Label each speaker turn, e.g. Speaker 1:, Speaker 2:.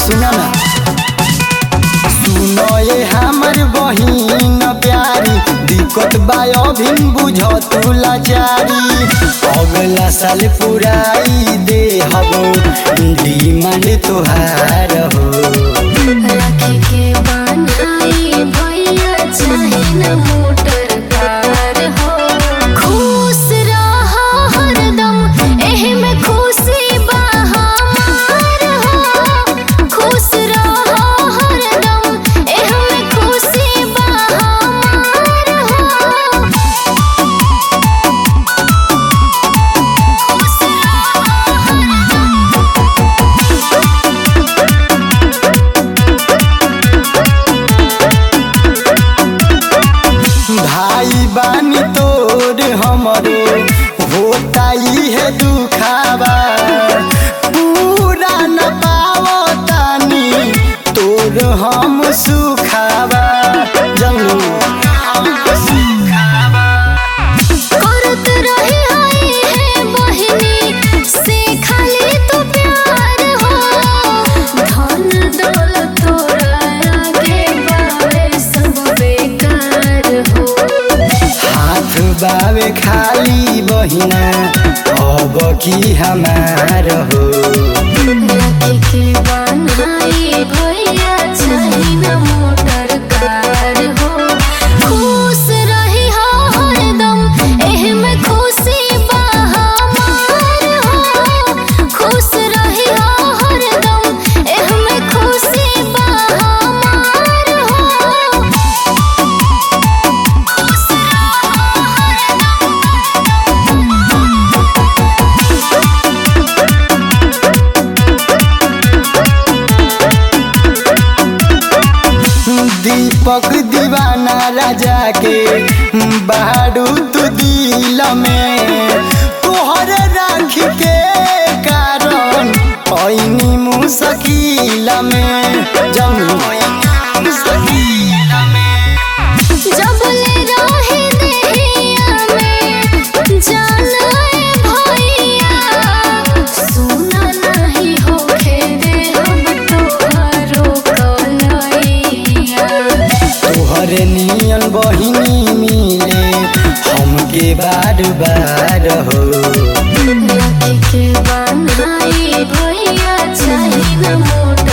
Speaker 1: सुना ना सुनो ये हमर बहिन प्यारी दिक्कत बा अभिन बुझ तू लाचारी अगला साल पुराई दे हबो डिमांड तोहार हो
Speaker 2: राखी के बनाई भैया चाहे न मोटर कार हो खुश रहा हरदम एही में खुशी बा हमार हो खुश रहा हरदम एही में खुशी बा हमार हो खुश रहा हरदम
Speaker 1: भाई बानी तोर हमरो होता है दुखावा पूरा न पावो तानी तोर हम सुखावा जमू
Speaker 2: करत रही हाय है बहिनी से खाली तू प्यार हो धन दौलत तोरा आगे बावे सब बेकार हो
Speaker 1: हाथ बावे खाली बहिना अब की हमार हो
Speaker 2: राखी के बनाई भैया चाही न मोटर कार हो खुश रही हो हरदम एही में खुशी बा हमार हो खुश रही हो हरदम एही में खुशी बा हमार हो खुश रहो हरदम
Speaker 1: दीपक दीवाना राजा के बारू तू दिल में तोहर राख के कारण ऐनी मुश्किल में जमी मुश्किल में
Speaker 2: जब ले रहे देहिया में जान आए भैया सुना नहीं होखे दे हम तोहरो कलैया
Speaker 1: तोहर नियन बहिनी मिले हमके बार बार हो
Speaker 2: राखी के बनाई भैया चाही न मोटर